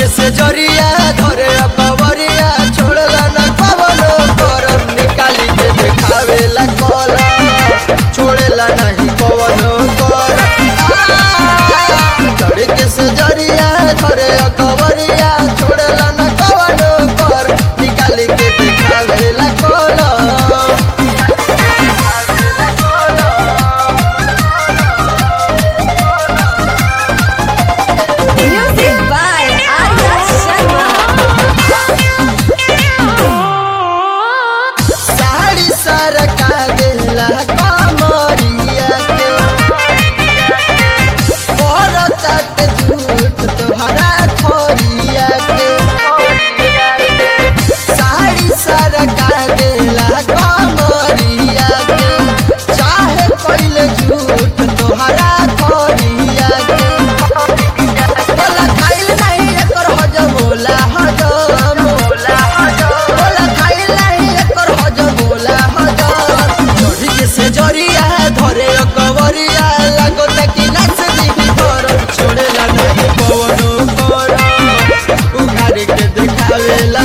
से जरिया धरे कवरिया छोड़ला न कवनो करम निकाली के देखावेला कला छोड़ेला नहीं कवनो करम धरे के से जरिया धरे कवरिया छोड़ला न कवनो कर निकाली के देखावेला कला Music by Arya Sharma. Sari सरका देला कमरिया के औरत झूठ तोहरा खोरिया के साड़ी सरका देला कमरिया के चाहे पहले झूठ तोहरा खोरिया के बोला खाइल नहीं एकर हजम होला हजम होला हजम बोला खाइल नहीं एकर हजम होला हजम चढ़ी के से जरिया धरे कवरिया लागो तकी नाच दी घर छोड़ेला नहीं पवनो कर उघारी के देखावे ला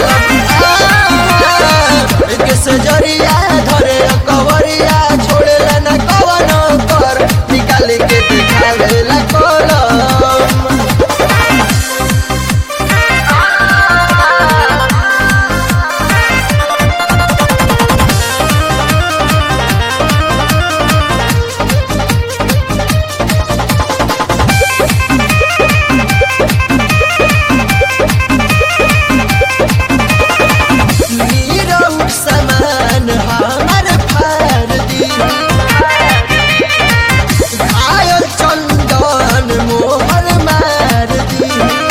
के से जरिया धरे कवरिया छोड़ेला ना कवनो कर निकाले के देखावे ला कलम नीरव समान हमर फार दी घायल चंदन मोहर मार दी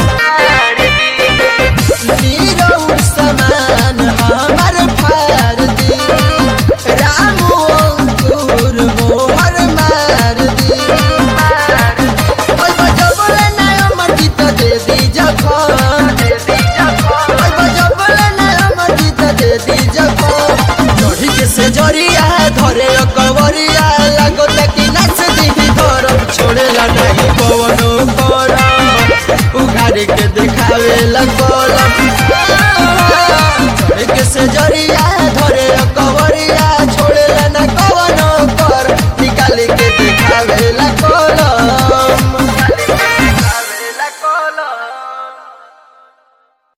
नीरव समान हमर फार दी रामू अंकुर मोहर मार दी ओय बजबले ना अमर गीत दे दी जखन ओय बजबले ना अमर गीत दे दी जखन चढ़ी के से जरिया धरे कवरिया लागो तकी नाच दी धरम छोड़ेला नहीं पवनो करम उघारी के देखावे ला कलम चढ़ी के से जरिया धरे कवरिया